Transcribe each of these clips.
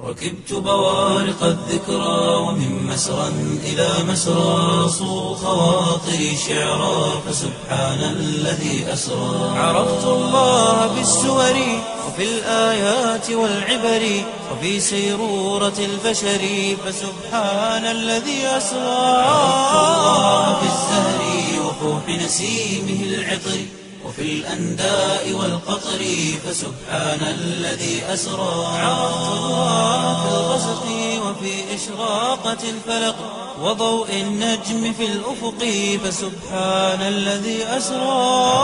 ركبت بوارق الذكرى ومن مسرى إلى مسرى صو خواطري شعرا فسبحان الذي أسرى عرفت الله بالسور وفي الآيات والعبر وفي سيرورة البشر فسبحان الذي أسرى عرفت الله بالزهر وفوح نسيمه العطر وفي الأنداء والقطر فسبحان الذي أسرى عرفت الله في الغسق وفي إشراقة الفلق وضوء النجم في الأفق فسبحان الذي أسرى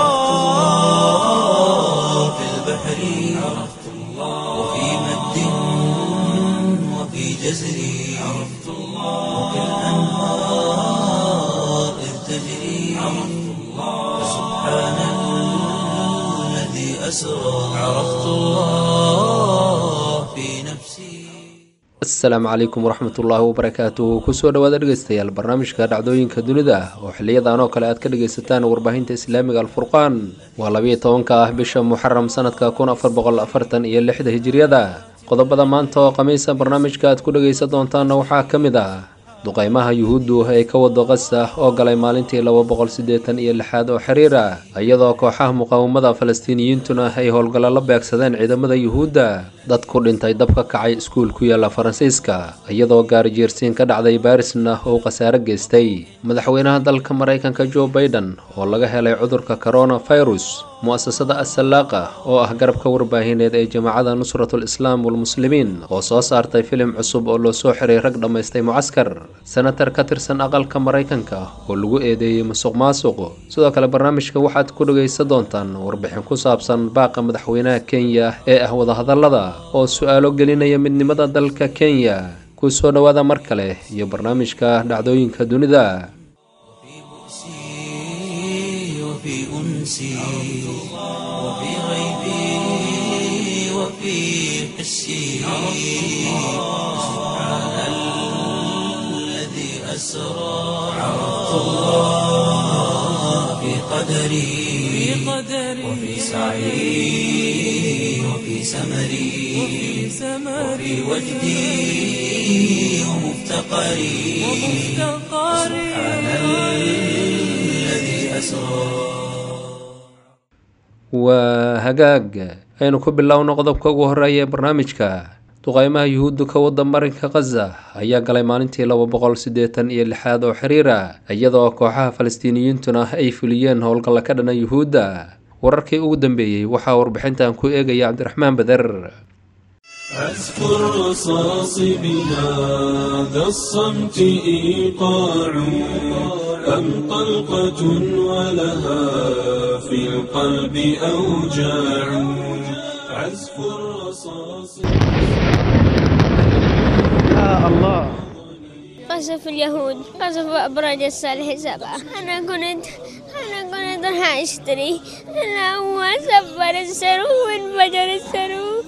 في البحر عرفت الله وفي مد وفي جزر عرفت الله وفي الأنهار إذ تجري عرفت الله فسبحان الذي أسرى عرفت الله في نفسي asalaamu calaykum waraxmatullaahi wabarakaatuhu kusoo dhawaada dhegeystayaal barnaamijka dhacdooyinka dunida oo xiliyadan oo kale aad ka dhegaysataan warbaahinta islaamiga alfurqaan waa labiyo tobanka ah bisha muxaram sanadka kun afar boqol afartan iyo lixda hijiriyada qodobada maanta oo khamiisa barnaamijka aad ku dhegaysan doontaanna waxaa ka mid ah duqaymaha yuhuuddu ay ka wado qasa oo galay maalintii laba boqol siddeetan iyo lixaad oo xiriir ah iyadoo kooxaha muqaawamada falastiiniyiintuna ay howlgallo la beegsadeen ciidamada yuhuudda dad ku dhintay dab ka kacay iskuul ku yaala faransiiska iyadoo gaarijeersiin ka dhacday baarisna uu khasaare geystay madaxweynaha dalka maraykanka joe baiden oo laga helay cudurka coronavirus mu-asasada assalaaqa oo ah garabka warbaahineed ee jamaacada nusratul islaam walmuslimiin oo soo saartay filim cusub oo loo soo xiray rag dhammaystay mucaskar senatar ka tirsan aqalka maraykanka oo lagu eedeeyey musuq maasuq sidoo kale barnaamijka waxaad ku dhegaysan doontaan warbixin ku saabsan baaqa madaxweynaha kenya ee ah wadahadallada oo su-aalo gelinaya midnimada dalka kenya ku soo dhowaada mar kale iyo barnaamijka dhacdooyinka dunida وفي أنسي وفي غيبي وفي حسي سبحان الذي أسرى عرفت الله في قدري وفي سعي وفي سمري وفي وجدي ومفتقري سبحان الذي أسرى waa hagaag aynu ku bilowno qodobka ugu horeeya ee barnaamijka duqaymaha yuhuuddu ka wadda marinka khaza ayaa galay maalintii laba boqol siddeetan iyo lixaad oo xiriira iyadoo kooxaha falastiiniyiintuna ay fuliyeen howlgalla ka dhana yuhuudda wararkii ugu dambeeyey waxaa warbixintan ku eegaya cabdiraxmaan beder عزف الرصاص بهذا الصمت إيقاع أم طلقة ولها في القلب أوجاع عزف الرصاص قصف اليهود قصف أبراج الصالح سبعة أنا كنت أنا كنت راح أشتري أنا هو سبر السرو وانفجر السرو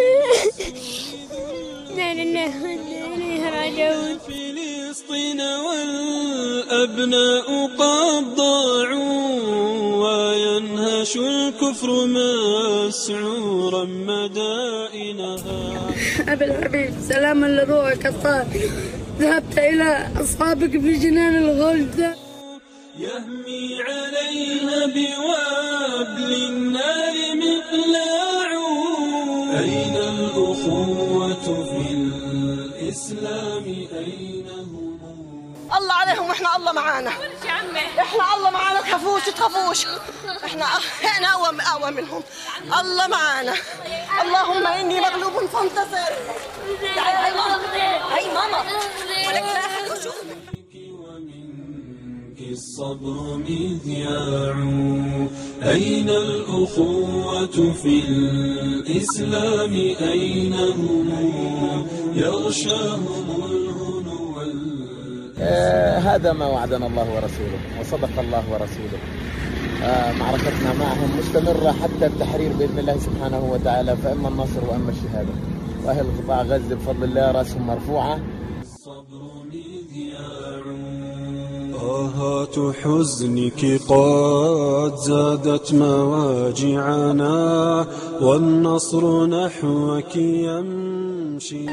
لا لله وإنا إليه راجعون فلسطين والأبناء قد ضاعوا وينهش الكفر مسعورا مدائنها أبي الحبيب سلاما لروحك الطاهر ذهبت إلى أصحابك في جنان الغلد يهمي عليها بوابل النار مقلاع أين الأخوة في الإسلام أين هم الله عليهم واحنا الله معانا احنا الله معانا تخافوش تخافوش احنا احنا اقوى اقوى منهم الله معانا اللهم اني مغلوب فانتصر تعالي هاي ماما هاي ماما ولك لا أحد يشوفك. ومنك الصبر مذياع أين الأخوة في الإسلام أين هم يغشاهم الهنو وال- آه، هذا ما وعدنا الله ورسوله وصدق الله ورسوله آه، معركتنا معهم مستمرة حتى التحرير بإذن الله سبحانه وتعالى فإما النصر وإما الشهادة وأهل قطاع غزة بفضل الله رأسهم مرفوعة الصبر مذياع آهات حزنك قد زادت مواجعنا والنصر نحوك يمنى يمشي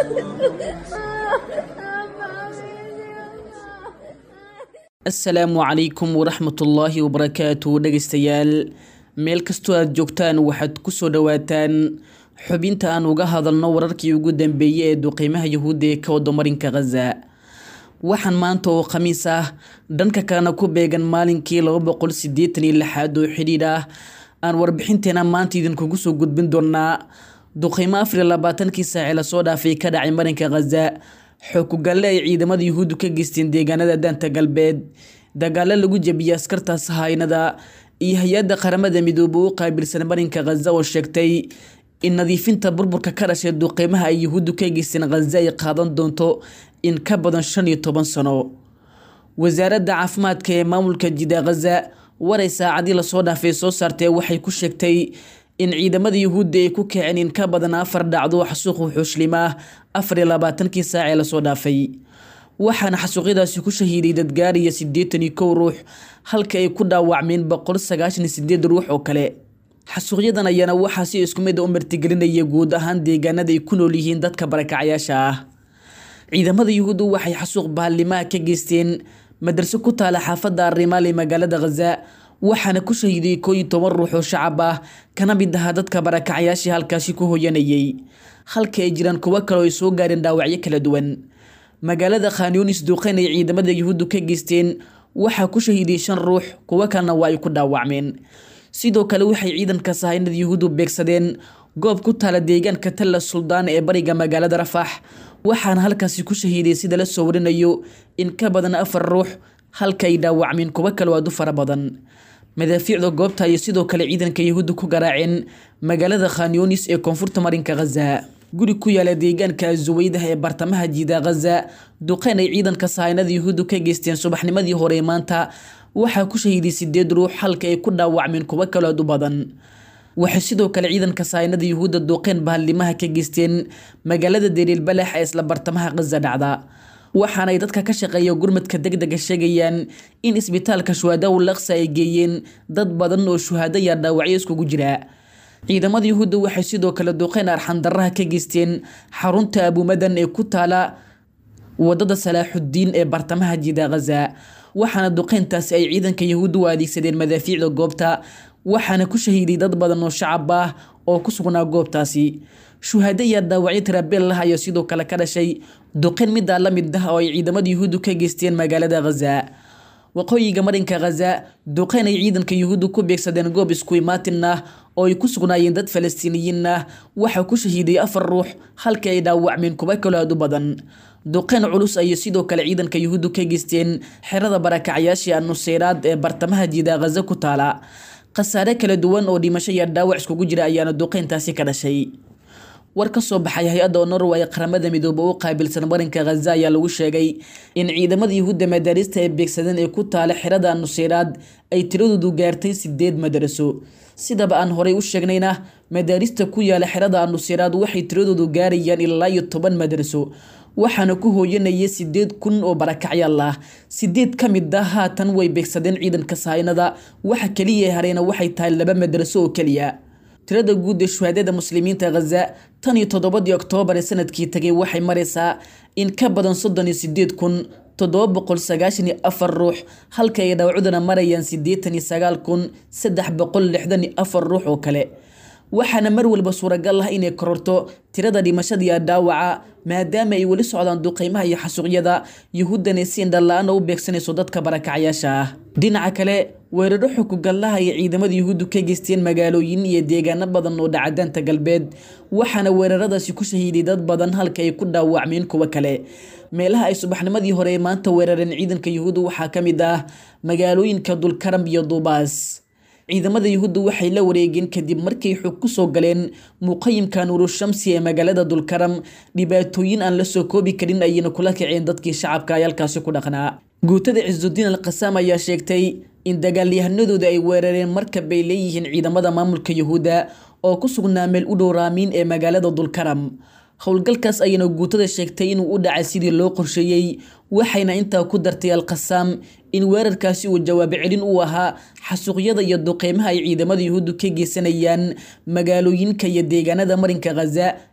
asalaamu calaykum waraxmatullaahi wabarakaatu dhegaystayaal meel kastoo aad joogtaan waxaad kusoo dhowaataan xubinta aan uga hadalno wararkii ugu dambeeyey ee duqeymaha yahuudda ee ka wada marinka khaza waxaan maanta oo khamiis ah dhanka kalena ku beegan maalinkii laba boqol sideetan iyo lixaad oo xidhiidh ah aan warbixinteena maanta idinkugu soo gudbin doonaa duqeymo afar iyo labaatankii saaci lasoo dhaafay ka dhacay marinka khaza xookugalle ay ciidamada yuhuuddu ka geysteen deegaanada daanta galbeed dagaalo lagu jebiyey askartaas haynada iyo hay-adda qaramada midoobe u qaabilsan marinka khaza oo sheegtay in nadiifinta burburka ka dhashay duqeymaha ay yuhuuddu ka geysteen khaza ay qaadan doonto in ka badan shan iyo toban sano wasaaradda caafimaadka ee maamulka jida khaza waray saacadii lasoo dhaafay soo saartee waxay ku sheegtay in ciidamada yuhuudda ay ku kaceen in ka badan afar dhacdo xasuuq wuxuushlimaah afar iyo labaatankii saac ee lasoo dhaafay waxaana xasuuqyadaasi ku shahiiday dadgaariya siddeetan iyo kow ruux halka ay ku dhaawacmeen boqol sagaashan iyo sideed ruux oo kale xasuuqyadan ayaana waxaa si isku mid a u martigelinaya guud ahaan deegaanada ay ku nool yihiin dadka barakacayaasha ah ciidamada yuhuuddu waxay xasuuq bahallimaha ka geysteen madarso ku taala xaafadda arrimaal ee magaalada khaza waxaana ku shahiiday koo iyo toban ruux oo shacab ah kana mid ahaa dadka barakacayaashii halkaasi ku hoyanayay halka ay jiraan kuwo kale oo ay soo gaareen dhaawacyo kala duwan magaalada khanyunis duuqeyn ay ciidamada yuhuuddu ka geysteen waxaa ku shahiiday shan ruux kuwo kalena waa ay ku dhaawacmeen sidoo kale waxay ciidanka sahaynada yuhuuddu beegsadeen goob ku taala deegaanka talla suldaan ee bariga magaalada rafax waxaana halkaasi ku shahiiday sida la soo warinayo in ka badan afar ruux halka ay dhaawacmeen kuwo kale aad u fara badan madaafiicda goobta ayay sidoo kale ciidanka yuhuudda ku garaaceen magaalada khanyunis ee koonfurta marinka khaza guri ku yaala deegaanka azuweydah ee bartamaha jiida khaza duqeyn ay ciidanka sahaynada yuhuuddu ka geysteen subaxnimadii hore maanta waxaa ku shahiiday sideed ruux halka ay ku dhaawacmeen kuwo kale aad u badan waxay sidoo kale ciidanka sahaynada yuhuudda duqeyn bahallimaha ka geysteen magaalada deliil balax ee isla bartamaha khaza dhacda waxaanay dadka ka shaqeeya gurmadka degdega sheegayaan in isbitaalka shuhadaw laksa ay geeyeen dad badan oo shuhaado yaa dhaawacyo iskugu jira ciidamada yuhuudda waxay sidoo kale duqeyn arxandaraha ka geysteen xarunta abuumadan ee ku taala wadada salaaxudiin ee bartamaha jida khaza waxaana duqeyntaasi ay ciidanka yuhuudda u adeegsadeen madaafiicda goobta waxaana ku shahiiday dad badan oo shacab ah oo ku sugnaa goobtaasi shuhaado yaa dhaawacyo tirabeel lah ayaa sidoo kale ka dhashay duqeyn midaa la mid ah oo ay ciidamada yuhuuddu ka geysteen magaalada khaza waqooyiga marinka khaza duqeyn ay ciidanka yuhuuddu ku beegsadeen goob isku imaatin ah oo ay ku sugnaayeen dad falastiiniyiin ah waxaa ku shahiiday afar ruux halka ay dhaawacmeen kuwo kaloo aad u badan duqeyn culus ayay sidoo kale ciidanka yuhuuddu ka geysteen xerada barakacyaashii annuseyraad ee bartamaha jiida khaza ku taala khasaare kala duwan oo dhimasho iyo dhaawac iskugu jira ayaana duqeyntaasi ka dhashay war ka soo baxay hay-adda norway qaramada midoobe u qaabilsan marinka khaza ayaa lagu sheegay in ciidamada yuhuudda madaarista ee beegsadeen ee ku taala xerada nuseyraad ay tiradoodu gaartay sideed madaraso sidaba aan horey u sheegnayna madaarista ku yaala xerada nuseyraad waxay tiradoodu gaarayaan ilaa iyo toban madaraso waxaana ku hooyanaya sideed kun oo barakacyaal ah sideed ka mid ah haatan way beegsadeen ciidanka sahaynada waxa keliya hareena waxay tahay laba madaraso oo keliya tirada guud ee shuhaadada muslimiinta khaza tan iyo toddobadii oktoobar ee sanadkii tagay waxay maraysaa in ka badan soddon iyo sideed kun toddoba boqol sagaashan iyo afar ruux halka ay dhaawacudana marayaan siddeetan iyo sagaal kun saddex boqol lixdan iyo afar ruux oo kale waxaana mar walba suuragal ah inay kororto tirada dhimashada iyo dhaawaca maadaama ay weli socdaan duqeymaha iyo xasuuqyada yuhuuddana si indhala-aana u beegsanayso dadka barakacyaasha ah dhinaca kale weeraro xukugallaha ay ciidamada yuhuuddu ka geysteen magaalooyin iyo deegaano badan oo dhacadaanta galbeed waxaana weeraradaasi ku shahiiday dad badan halka ay ku dhaawacmeen kuwo kale meelaha ay subaxnimadii hore ee maanta weerareen ciidanka yuhuudda waxaa ka mid ah magaalooyinka dulkaram iyo duubaas ciidamada yuhuudda waxay la wareegeen kadib markay xog ku soo galeen muqayimka nuurushamsi ee magaalada dulkaram dhibaatooyin aan la soo koobi karin ayayna kula kaceen dadkii shacabka ay halkaasi ku dhaqnaa guutada cisudiin alqasaam ayaa sheegtay in dagaalyahanadooda ay weerareen markab bay leeyihiin ciidamada maamulka yuhuudda oo ku sugnaa meel u dhow raamiin ee magaalada dulkaram howlgalkaas ayayna guutada sheegtay inuu u dhacay sidii loo qorsheeyey waxayna intaa ku dartay alqasaam in weerarkaasi uu jawaab celin u ahaa xasuuqyada iyo duqeymaha ay ciidamada yuhuuddu ka geysanayaan magaalooyinka iyo deegaanada marinka khaza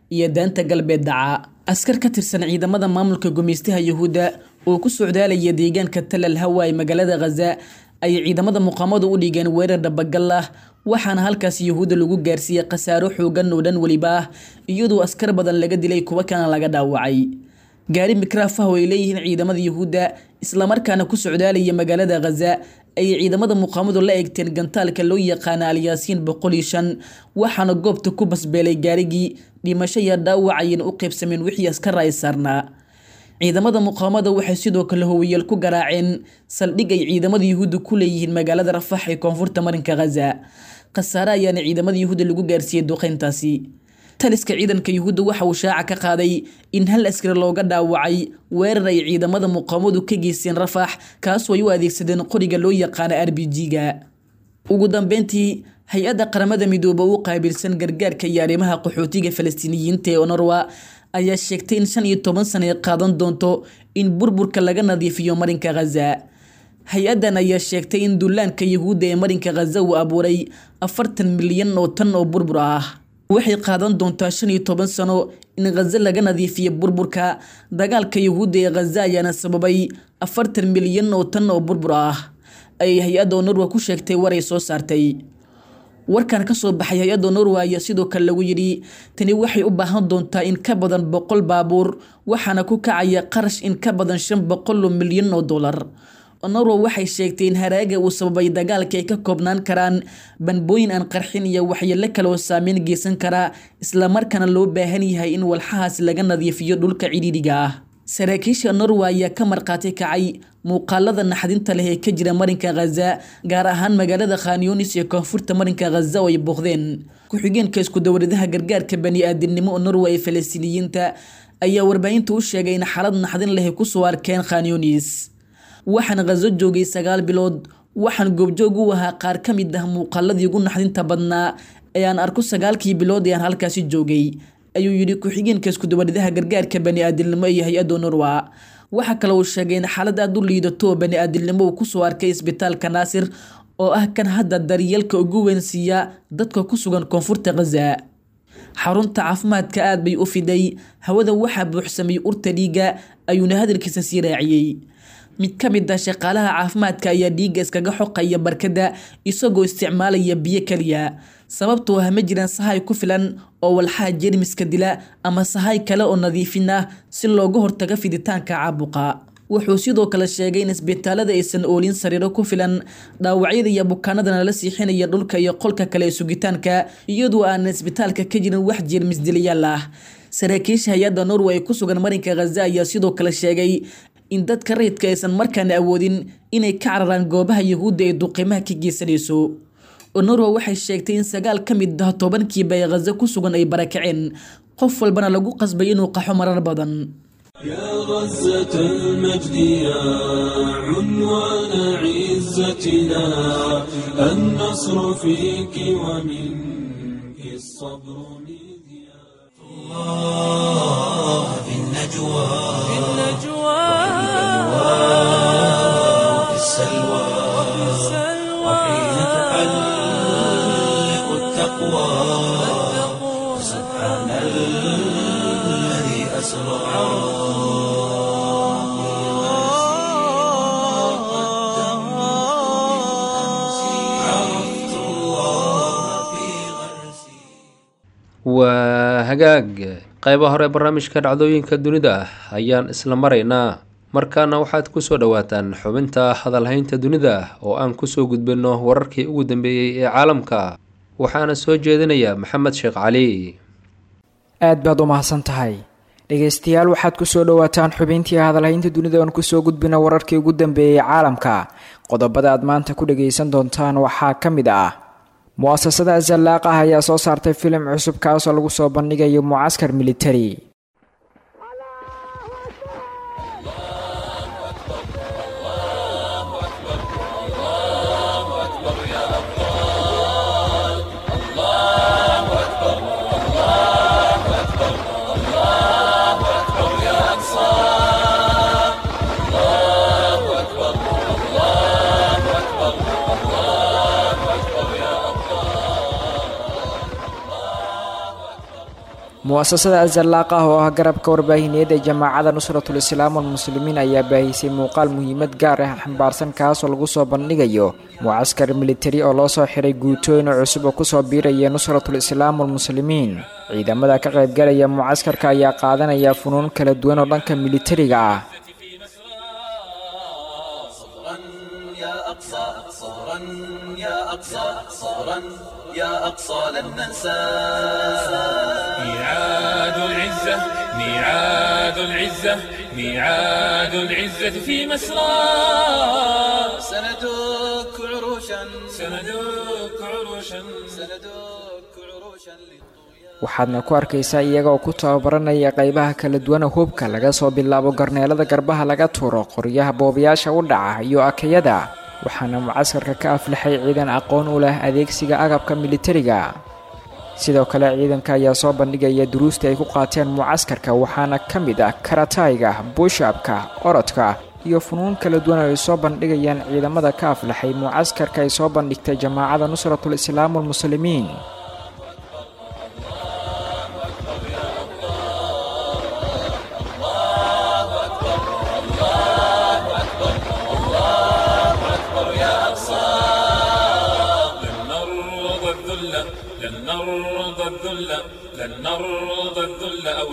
iyo daanta galbeed dhaca askar ka tirsan ciidamada maamulka gumeystaha yuhuudda oo ku socdaalaya deegaanka talal hawa ee magaalada khaza ayay ciidamada muqaamadu u dhigeen weerar dhabagal ah waxaana halkaas yuhuudda lagu gaarsiiyey khasaaro xoogan oo dhan weliba ah iyadoo askar badan laga dilay kuwa kana laga dhaawacay gaari mikraaf ah oo ay leeyihiin ciidamada yuhuudda islamarkaana ku socdaalaya magaalada khaza ayay ciidamada muqaamadu la eegteen gantaalka loo yaqaana alyaasiin boqol iyo shan waxaana goobta ku basbeelay gaarigii dhimasho iyo dhaawac ayayna u qaybsameen wixii askar ay saarnaa ciidamada muqaamada waxay sidoo kale howiyeel ku garaaceen saldhig ay ciidamada yuhuudda ku leeyihiin magaalada rafax ee koonfurta marinka khaza khasaare ayaana ciidamada yuhuudda lagu gaarsiiyey duqeyntaasi taliska ciidanka yuhuudda waxa uu shaaca ka qaaday in hal askari looga dhaawacay weerar ay ciidamada muqaamadu ka geysteen rafax kaasoo ay u adeegsadeen qoriga loo yaqaana r b g-ga ugu dambeyntii hay-adda qaramada midooba u qaabilsan gargaarka iyo arrimaha qaxootiga falastiiniyiinta ee onorwa ayaa sheegtay in shan iyo toban sana ay qaadan doonto in burburka laga nadiifiyo marinka khaza hay-addan ayaa sheegtay in dullaanka yuhuudda ee marinka khaza uu abuuray afartan milyan oo tan oo burbur ah waxay qaadan doontaa shan iyo toban sano in khaza laga nadiifiyo burburka dagaalka yuhuudda ee khaza ayaana sababay afartan milyan oo tan oo burbur ah ayay hay-adda norwa ku sheegtay war ay soo saartay warkan kasoo baxay hay-adda norwa ayaa sidoo kale lagu yidhi tani waxay u baahan doontaa in ka badan boqol baabuur waxaana ku kacaya qarash in ka badan shan boqol oo milyan oo dollar norwa waxay sheegtay in haraaga uu sababay dagaalka ay ka koobnaan karaan banbooyin aan qarxin iyo waxyeelo kaloo saameyn geysan kara islamarkaana loo baahan yahay in walxahaas laga nadiifiyo dhulka cidhiidhiga ah saraakiisha norwa ayaa ka markhaati kacay muuqaalada naxdinta leh ee ka jira marinka khaza gaar ahaan magaalada khanyunis ee koonfurta marinka khaza oo ay booqdeen ku-xigeenka isku-dowladaha gargaarka bani-aadamnimo norwa ee falastiiniyiinta ayaa warbaahinta u sheegay in xaalad naxdin leh ay kusoo arkeen khanyunis waxaan khazo joogay sagaal bilood waxaan goobjoog u ahaa qaar ka mid ah muuqaaladii ugu naxdinta badnaa ee aan arko sagaalkii bilood ee aan halkaasi joogay ayuu yidhi ku-xigeenka isku-dowladaha gargaarka bani-aadamnimo iyo hay-adda norwa waxaa kale uu sheegay in xaalad aada u liidato oo bani-aadamnimo uu kusoo arkay isbitaalka naasir oo ah kan hadda daryeelka ugu weyn siiya dadka ku sugan koonfurta khaza xarunta caafimaadka aad bay u fiday hawada waxaa buuxsamay urta dhiiga ayuuna hadalkiisa sii raaciyey mid ka mid ah shaqaalaha caafimaadka ayaa dhiigga iskaga xoqaya barkada isagoo isticmaalaya biyo keliya sababtoo ah ma jiraan sahay ku filan oo walxaha jeermiska dila ama sahay kale oo nadiifin ah si looga hortago fiditaanka caabuqa wuxuu sidoo kale sheegay in isbitaalada aysan oolin sariiro ku filan dhaawacyada iyo bukaanadana la siixinaya dhulka iyo qolka kale ee sugitaanka iyadoo aanan isbitaalka ka jirin wax jeermis dilayaal ah saraakiisha hay-adda norway ku sugan marinka khaza ayaa sidoo kale sheegay in dadka rayidka aysan markaana awoodin inay ka cararaan goobaha yuhuudda ee duqiimaha ka geysanayso norwa waxay sheegtay in sagaal ka mid ah tobankiiba ee khaza ku sugan ay barakaceen qof walbana lagu qasbay inuu qaxo marar badan يا غزة المجد يا عنوان عزتنا النصر فيك ومنك الصبر مذياع الله في النجوى في النجوى وفي السلوى وحين تحلق التقوى سبحان الذي أسرى عرفت الله في غرسي waa hagaag qayba hore barnaamijka dhacdooyinka dunida ayaan isla maraynaa markaana waxaad kusoo dhawaataan xubinta hadalhaynta dunida oo aan kusoo gudbino wararkii ugu dambeeyey ee caalamka waxaana soo jeedinaya maxamed sheekh cali aad baad u mahadsan tahay dhegaystayaal waxaad kusoo dhawaataan xubintii hadalhaynta dunida oon kusoo gudbina wararkii ugu dambeeyey caalamka qodobada aad maanta ku dhagaysan doontaan waxaa ka mid ah mu-asasada zallaaq ah ayaa soo saartay filim cusub kaasoo lagu soo bandhigayo mucaskar militari mu-asasada azalaaq ah oo ah garabka warbaahineed ee jamaacada nusratul islaam walmuslimiin ayaa baahisay muuqaal muhiimad gaar ah xambaarsan kaasoo lagu soo bandhigayo mucaskar militari oo loo soo xiray guutooyin cusub oo kusoo biiraya nusratul islaam walmuslimiin ciidamada ka qaybgalaya mucaskarka ayaa qaadanaya funuun kala duwan oo dhanka militariga ah يا أقصى صبرا يا أقصى صبرا يا أقصى لن ننسى ميعاد العزة ميعاد العزة ميعاد العزة في مسرى سندك عروشا سندك عروشا سندك عروشا waxaadna ku arkaysaa iyagaoo ku tababaranaya qaybaha kala duwana hubka laga soo bilaabo garneelada garbaha laga tuuro qoryaha boobayaasha u dhaca iyo akayada waxaana mucaskarka ka aflaxay ciidan aqoon u leh adeegsiga agabka militariga sidoo kale ciidanka ayaa soo bandhigaya duruusta ay ku qaateen mucaskarka waxaana ka mid ah karatayga buushabka orodka iyo funuun kala duwan oo ay soo bandhigayaan ciidamada ka aflaxay mucaskarka ay soo bandhigtay jamaacada nusratul islaam walmuslimiin لن نرضى الذل لن نرضى الذل لن نرضى الذل أو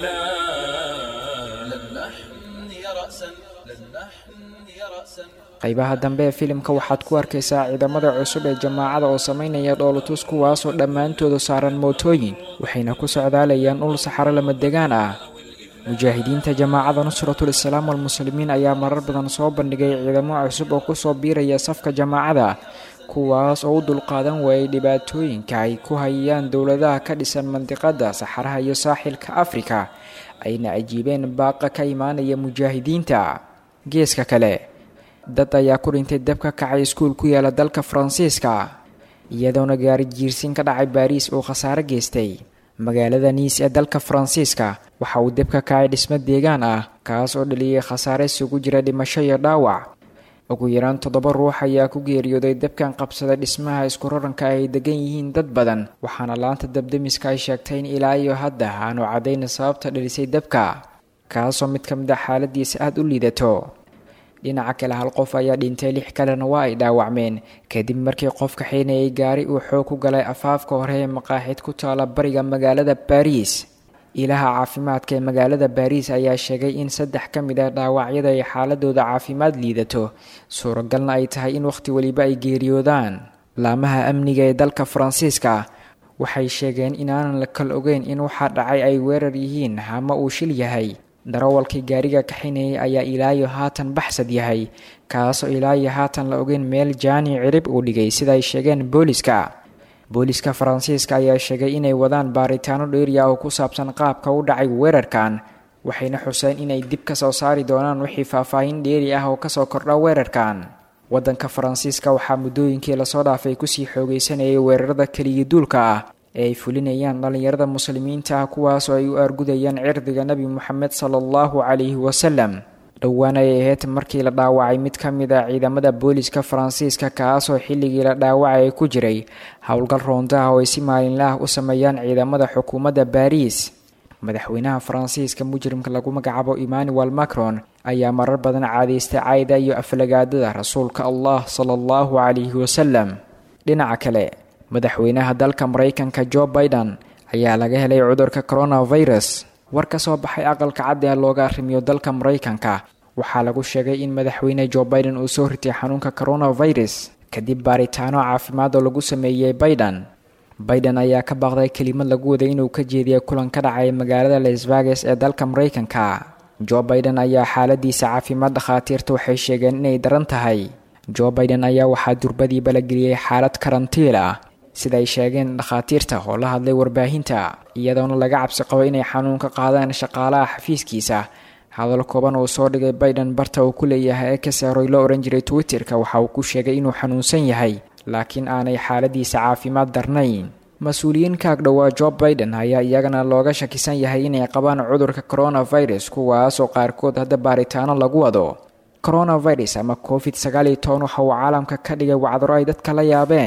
الإذلال لن نحني رأسا لن نحني رأسا qaybaha dambe ee filimka waxaad ku arkaysaa ciidamada cusub ee jamaacada oo sameynaya dhoolotus kuwaasoo dhammaantooda saaran mootooyin waxayna ku socdaalayaan dhul saxaro lama degaan ah mujaahidiinta jamaacada nusratul islaam walmuslimiin ayaa marar badan soo bandhigay ciidamo cusub oo kusoo biiraya safka jamaacada kuwaas oo u dulqaadan waayay dhibaatooyinka ay ku hayaan dowladaha ka dhisan mandiqada saxaraha iyo saaxilka afrika ayna ajiibeen baaqa ka imaanaya mujaahidiinta geeska kale dad ayaa ku dhintay dab ka kacay iskuul ku yaala dalka faransiiska iyadoona gaari jiirsin ka dhacay baariis uu khasaare geystay magaalada niis ee dalka faransiiska waxa uu deb ka kacay dhismo deegaan ah kaas oo dhaliyay khasaare isugu jira dhimasho iyo dhaawac ugu yaraan toddoba ruux ayaa ku geeriyooday dabkan qabsaday dhismaha isku raranka ay degan yihiin dad badan waxaana laanta dabdemiska ay sheegtay in ilaa iyo hadda aanu caddayn sababta dhalisay dabka kaasoo mid ka mid a xaaladiisa aada u liidato dhinaca kale hal qof ayaa dhintay lix kalena waa ay dhaawacmeen kadib markii qof kaxaynayay gaari uu xoog ku galay afaafka hore ee maqaaxid ku taala bariga magaalada baariis ilaha caafimaadka ee magaalada baariis ayaa sheegay in saddex ka mid ah dhaawacyada ay xaaladooda caafimaad liidato suuragalna ay tahay in wakhti weliba ay geeriyoodaan laamaha amniga ee dalka faransiiska waxay sheegeen inaanan la kal ogeyn in waxaa dhacay ay weerar yihiin ama uu shil yahay darawalkii gaariga kaxinayay ayaa ilaayo haatan baxsad yahay kaasoo ilaayo haatan la ogeyn meel jaani cirib uu dhigay sida ay sheegeen booliska booliska faransiiska ayaa sheegay inay wadaan baaritaano dheeriya oo ku saabsan qaabka u dhacay weerarkan waxayna xuseen inay dib ka soo saari doonaan wixii faahfaahin dheeri ah oo kasoo kordha weerarkan waddanka faransiiska waxaa muddooyinkii lasoo dhaafay kusii xoogeysanayay weerarada keliya duulka ah ee ay fulinayaan dhallinyarada muslimiinta ah kuwaasoo ay u argudayaan cirdiga nebi moxamed sala allahu calayhi wasalam dhowaan ay ahayd markii la dhaawacay mid ka mid a ciidamada booliska faransiiska kaasoo xilligii la dhaawacay ku jiray howlgal roondaha oo ay si maalinla ah u sameeyaan ciidamada xukuumadda baariis madaxweynaha faransiiska mujrimka lagu magacaabo emmanuel macron ayaa marar badan caadaystay cayda iyo aflagaadada rasuulka allah sala allahu calayhi wasalam dhinaca kale madaxweynaha dalka maraykanka jo biden ayaa laga helay cudurka coronavirus war ka soo baxay aqalka cad ee looga arrimiyo dalka maraykanka waxaa lagu sheegay in madaxweyne jo biden uu soo ritay xanuunka coronavirus kadib baaritaano caafimaad oo lagu sameeyey biden biden ayaa ka baaqday kelimad lagu waday inuu ka jeediya kulan ka dhacay magaalada las vegas ee dalka maraykanka jo biden ayaa xaaladiisa caafimaad dhakhaatiirta waxay sheegeen inay daran tahay jo biden ayaa waxaa durbadiiba la geliyey xaalad karantiil ah sida ay sheegeen dhakhaatiirta oo la hadlay warbaahinta iyadoona laga cabsi qabo inay xanuun ka qaadaan shaqaalaha xafiiskiisa hadal kooban uu soo dhigay biden barta uu ku leeyahay ee kaseeroy loo odhan jiray twitterka waxa uu ku sheegay inuu xanuunsan yahay laakiin aanay xaaladiisa caafimaad darnayn mas-uuliyiin kaag dhowaa jo biden ayaa iyagana looga shakisan yahay inay qabaan cudurka coronavirus kuwaasoo qaarkood hadda baaritaano lagu wado coronavirus ama covid sagaal iyo toban waxa uu caalamka ka dhigay wacdaro ay dadka la yaabeen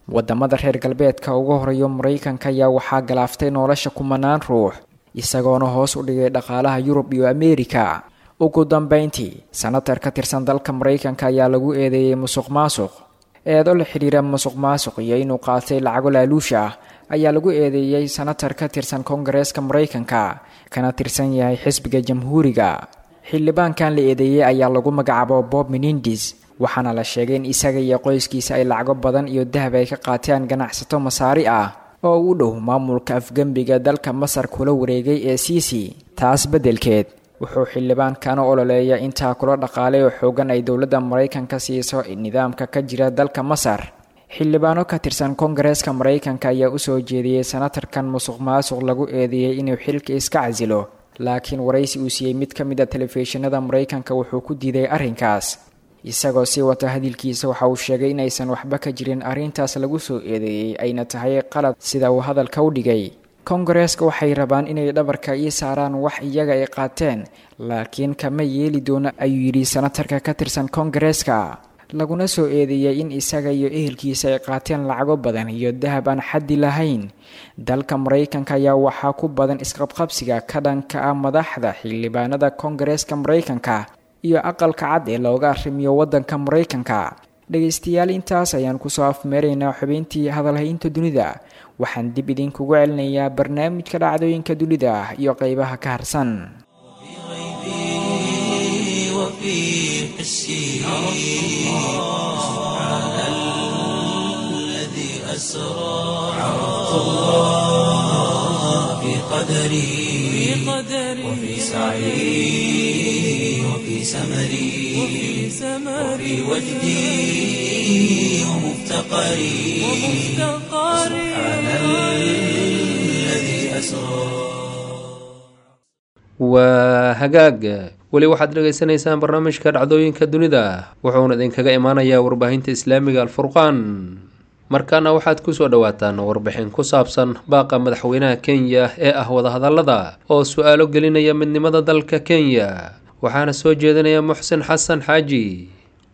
wadamada reer galbeedka ugu horeeyo maraykanka ayaa waxaa galaaftay nolosha kumanaan ruux isagoona hoos u dhigay dhaqaalaha yurub iyo ameerika ugu dambeyntii sanatar ka tirsan dalka maraykanka ayaa lagu eedeeyey musuq maasuq eedo la xidhiira musuq maasuq iyo inuu qaatay lacago laaluusha ah ayaa lagu eedeeyey sanatar ka tirsan koongareeska maraykanka kana tirsan yahay xisbiga jamhuuriga xildhibaankan la eedeeyey ayaa lagu magacaabo bob menindis waxaana la sheegay in isaga iyo qoyskiisa ay lacago badan iyo dahab ay ka qaateen ganacsato masaari ah oo u dhow maamulka afgembiga dalka masar kula wareegay ee siisi taas beddelkeed wuxuu xildhibaankan u ololeeya intaa kula dhaqaalay oo xoogan ay dowladda maraykanka siiso nidaamka ka jira dalka masar xildhibaano ka tirsan koongareeska maraykanka ayaa usoo jeediyey sanatarkan musuq maasuq lagu eedeeyey inuu xilka iska casilo laakiin waraysi uu siiyey mid ka mid a telefishinada maraykanka wuxuu ku diiday arrinkaas isagoo sii wata hadalkiisa waxa uu sheegay inaysan waxba ka jirin arrintaas lagu soo eedeeyey ayna tahay qalad sida uu hadalka u dhigay koongareeska waxay rabaan inay dhabarka ii saaraan wax iyaga ay qaateen laakiin kama yeeli doono ayuu yidhi sanatarka ka tirsan koongareeska laguna soo eedeeyey in isaga iyo ehelkiisa ay qaateen lacago badan iyo dahab aan xaddi lahayn dalka maraykanka ayaa waxaa ku badan isqabqabsiga ka dhanka ah madaxda xildhibaanada koongareeska maraykanka iyo aqalka cad ee looga arrimiyo waddanka maraykanka dhegaystayaal intaas ayaan kusoo afmeeraynaa xubintii hadalhaynta dunida waxaan dib idinkugu celinayaa barnaamijka dhacdooyinka dunida iyo qeybaha ka harsan وفي حسي سبحان الذي أسرى عرفت الله في قدري وفي سعي وفي سمري وفي وجدي ومفتقري سبحان الذي أسرى waa hagaag weli waxaad dhegaysanaysaan barnaamijka dhacdooyinka dunida wuxuuna idinkaga imaanayaa warbaahinta islaamiga alfurqaan markaana waxaad kusoo dhawaataan warbixin ku saabsan baaqa madaxweynaha kenya ee ah wadahadalada oo su-aalo gelinaya midnimada dalka kenya waxaana soo jeedinaya muxsin xasan xaaji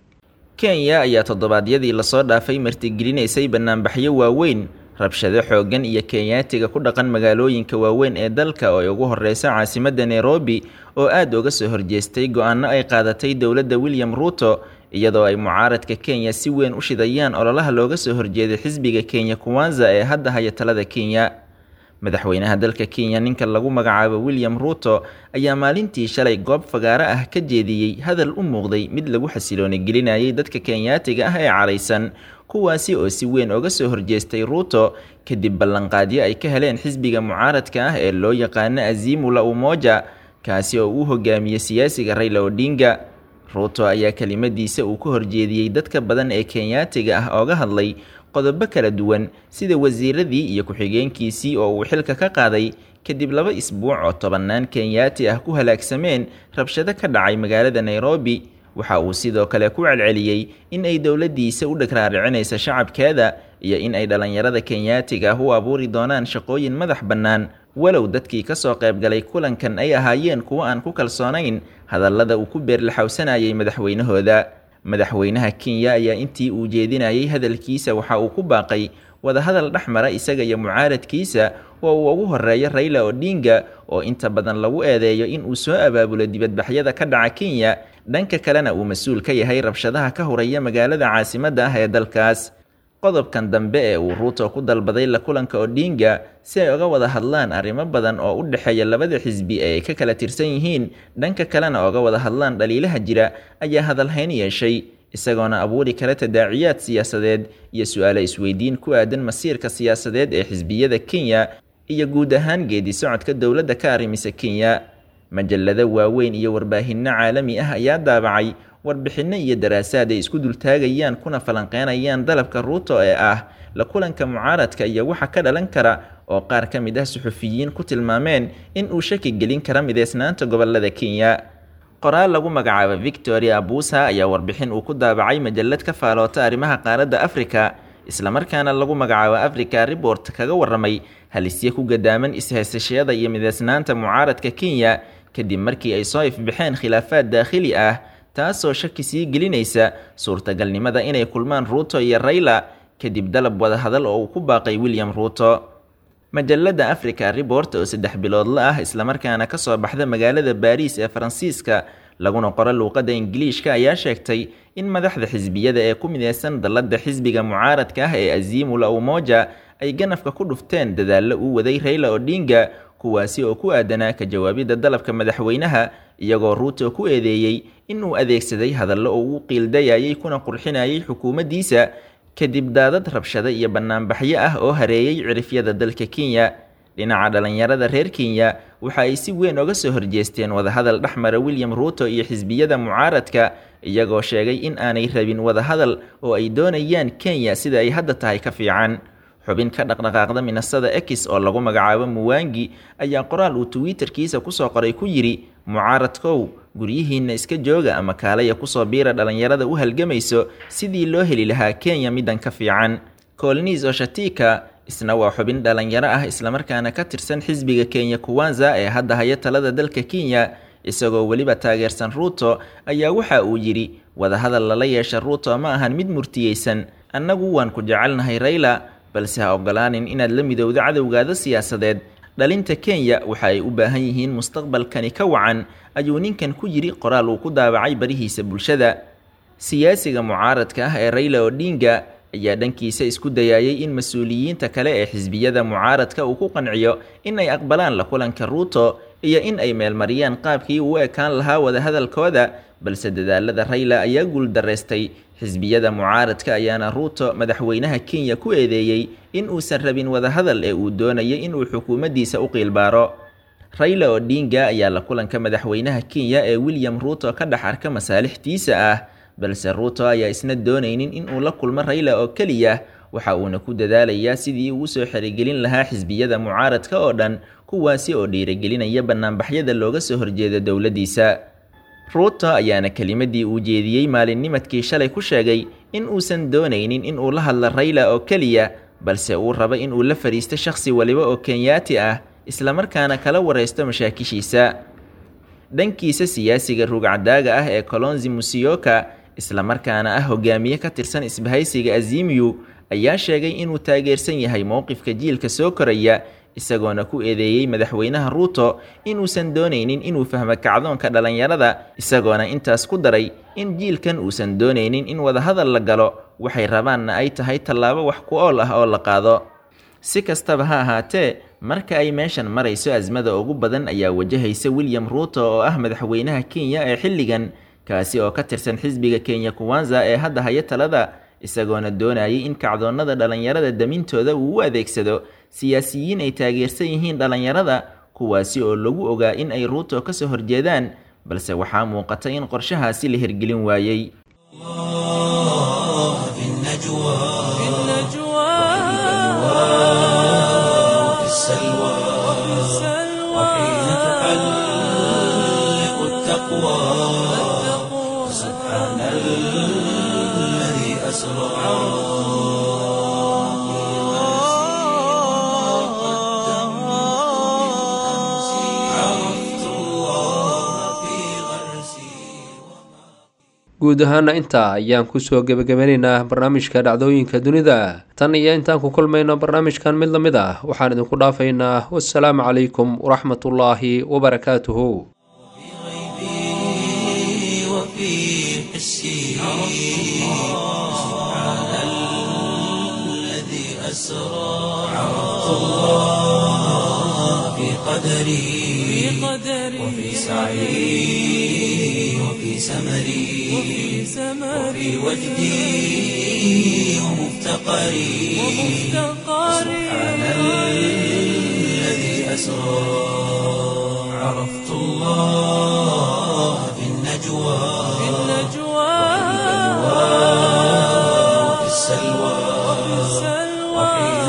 kenya ayaa toddobaadyadii lasoo dhaafay martigelinaysay banaanbaxyo waaweyn rabshado xooggan iyo kenyaatiga ku dhaqan magaalooyinka waaweyn ee dalka oo ay ugu horeysa caasimadda nairobi oo aad uga soo horjeestay go-aano ay qaadatay dowladda william ruuto iyadoo ay mucaaradka kenya si weyn u shidayaan ololaha looga soo horjeeday xisbiga kenya kuwanza ee hadda haya talada kenya madaxweynaha dalka kenya ninka lagu magacaabo william ruuto ayaa maalintii shalay goob fagaaro ah ka jeediyey hadal u muuqday mid lagu xasilooni gelinayay dadka kenyaatiga ah ee caraysan kuwaasi oo si weyn oga soo horjeestay ruuto kadib ballanqaadyo ay ka heleen xisbiga mucaaradka ah ee loo yaqaano azimu la umoja kaasi oo uu hogaamiyey siyaasiga rayla odinga ruuto ayaa kelimadiisa uu ka horjeediyey dadka badan ee kenyaatiga ah ooga hadlay qodobo kala duwan sida wasiiradii iyo ku-xigeenkiisii oo uu xilka ka qaaday kadib laba isbuuc oo tobannaan kenyaati ah ku halaagsameen rabshado ka dhacay magaalada nairobi waxa uu sidoo kale ku celceliyey in ay dowladdiisa u dhagraaricinaysa shacabkeeda iyo in ay dhallinyarada kenyaatiga ah u abuuri doonaan shaqooyin madax bannaan walow dadkii ka soo qaybgalay kulankan ay ahaayeen kuwo aan ku kalsoonayn hadallada uu ku beerlaxawsanayay madaxweynahooda madaxweynaha kenya ayaa intii uu jeedinayay hadalkiisa waxa uu ku baaqay wadahadal dhex mara isaga iyo mucaaradkiisa oo uu ugu horeeyo rayla odinga oo inta badan lagu eedeeyo in uu soo abaabulo dibadbaxyada ka dhaca kenya dhanka kalena uu mas-uul ka yahay rabshadaha ka horaya magaalada caasimadda ah ee dalkaas qodobkan dambe ee uu ruuto ku dalbaday la kulanka odinga si ay uga wada hadlaan arrimo badan oo u dhexeeya labada xisbi ee ay ka kala tirsan yihiin dhanka kalena oga wada hadlaan dhaliilaha jira ayaa hadalhayn yeeshay isagoona abuuri kara tadaaciyaad siyaasadeed iyo su-aale isweydiin ku aadan masiirka siyaasadeed ee xisbiyada kenya iyo guud ahaan geedi socodka dowladda ka arrimisa kenya majalado waaweyn iyo warbaahinno caalami ah ayaa daabacay warbixinno iyo daraasaad ay isku dultaagayaan kuna falanqeynayaan dalabka ruuto ee ah la kulanka mucaaradka iyo waxa ka dhalan kara oo qaar ka mid ah suxufiyiin ku tilmaameen in uu shaki gelin kara mideysnaanta gobolada kenya qoraal lagu magacaabo victoria abusa ayaa warbixin uu ku daabacay majalad ka faaloota arrimaha qaaradda afrika islamarkaana lagu magacaabo africa report kaga waramay halisye ku gadaaman is-haysashada iyo mideysnaanta mucaaradka kenya kadib markii ay soo ifbaxeen khilaafaad daakhili ah taasoo shaki sii gelinaysa suurtagalnimada inay kulmaan ruuto iyo rayla kadib dalab wadahadal oo uu ku baaqay william ruuto majalada africa report oo saddex biloodla ah islamarkaana kasoo baxda magaalada baariis ee faransiiska laguna qoro luuqadda ingiliishka ayaa sheegtay in madaxda xisbiyada ee ku mideysan dallada xisbiga mucaaradka ah ee azimula umoja ay ganafka ku dhufteen dadaallo uu waday rayla odinga kuwaasi oo ku aadanaa ka jawaabidda dalabka madaxweynaha iyagoo ruuto ku eedeeyey inuu adeegsaday hadallo oo uu qiildayayay kuna qurxinayay xukuumaddiisa kadib daadad rabshado iyo bannaanbaxyo ah oo hareeyey cirifyada dalka kenya dhinaca dhallinyarada reer kenya waxa ay si weyn oga soo horjeesteen wadahadal dhexmara william ruuto iyo xisbiyada mucaaradka iyagoo sheegay in aanay rabin wadahadal oo ay doonayaan kenya sida ay hadda tahay ka fiican xubin ka dhaqdhaqaaqda minasada ex oo lagu magacaabo muwangi ayaa qoraal uu twitterkiisa kusoo qoray ku yidhi mucaaradkow guryihiinna iska jooga ama kaalaya kusoo biira dhallinyarada u halgamayso sidii loo heli lahaa kenya middan ka fiican colnis oshatika isna waa xubin dhallinyaro ah islamarkaana ka tirsan xisbiga kenya kuwanza ee hadda haya talada dalka kenya isagoo weliba taageersan ruuto ayaa waxa uu yidhi wadahadal lala yeesha ruuto ma ahan mid murtiyeysan annagu waan ku jecelnahay rayla balse ha ogolaanin inaad la midowdo cadowgaada siyaasadeed dhalinta kenya waxa ay u baahan yihiin mustaqbalkani ka wacan ayuu ninkan ku yidhi qoraal uu ku daabacay barihiisa bulshada siyaasiga mucaaradka ah ee rayla odinga ayaa dhankiisa isku dayayay in mas-uuliyiinta kale ee xisbiyada mucaaradka uu ku qanciyo in ay aqbalaan la kulanka ruuto iyo in ay meelmariyaan qaabkii uu ekaan lahaa wadahadalkooda balse dadaalada rayla ayaa guuldareystay xisbiyada mucaaradka ayaana ruuto madaxweynaha kenya ku eedeeyey in uusan rabin wadahadal ee uu doonayay inuu xukuumaddiisa u qiilbaaro rayla odinga ayaa la kulanka madaxweynaha kenya ee william ruuto ka dhex arka masaalixdiisa ah balse ruuto ayaa isna doonaynin in uu la kulmo rayla oo keliya waxa uuna ku dadaalayaa sidii uu usoo xerigelin lahaa xisbiyada mucaaradka oo dhan kuwaasi oo dhiirigelinaya bannaanbaxyada looga soo horjeeda dowladdiisa ruuto ayaana kelimadii uu jeediyey maalinnimadkii shalay ku sheegay in uusan doonaynin in uu la hadlo rayla oo keliya balse uu rabo in uu la fadhiisto shakhsi waliba oo kenyaati ah islamarkaana kala waraysto mashaakishiisa dhankiisa siyaasiga ruugcadaaga ah ee colonzi musiyoka islamarkaana ah hogaamiye ka tirsan isbahaysiga azimiyu ayaa sheegay inuu taageersan yahay mowqifka jiilka soo koraya isagoona ku eedeeyey madaxweynaha ruuto inuusan doonaynin inuu fahmo kacdoonka dhallinyarada isagoona intaas ku daray in jiilkan uusan doonaynin in wadahadal la galo waxay rabaanna ay tahay tallaabo wax ku ool ah oo la qaado si kastaba ha ahaatee marka ay meeshan marayso asmada ugu badan ayaa wajahaysa william ruuto oo ah madaxweynaha kenya ee xilligan kaasi oo ka tirsan xisbiga kenya kuwanza ee hadda haya talada isagoona doonayay in kacdoonnada dhallinyarada damintooda uu u adeegsado siyaasiyiin ay taageersan yihiin dhallinyarada kuwaasi oo lagu ogaa in ay ruuto ka soo horjeedaan balse waxaa muuqata in qorshahaasi la hirgelin waayey في النجوى في النجوى وفي السلوى وحين تحلق التقوى سبحان الذي أسرى عرفت الله في غرسي guud ahaana intaa ayaan kusoo gebagabanaynaa barnaamijka dhacdooyinka dunida tan iyo intaan ku kulmayno barnaamijkan mid la mid ah waxaan idinku dhaafaynaa wassalaamu calaykum waraxmatullaahi wabarakaatuhu وفي حسي سبحان الذي أسرى عرفت الله في قدري وفي سعي وفي سمري وفي وجدي ومفتقري سبحان الذي أسرى عرفت الله في النجوى في النجوى وفي السلوى وحين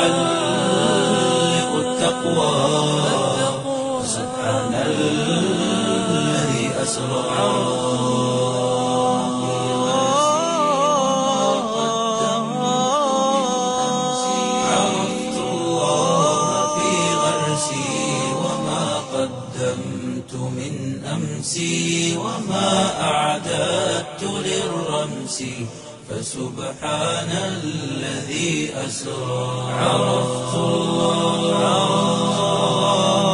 تحلق التقوى سبحان الذي أسرى عرفت الله في غرسي وما قدمت من أمسي وما أعددت للرمس فسبحان الذي أسرى عرفت الله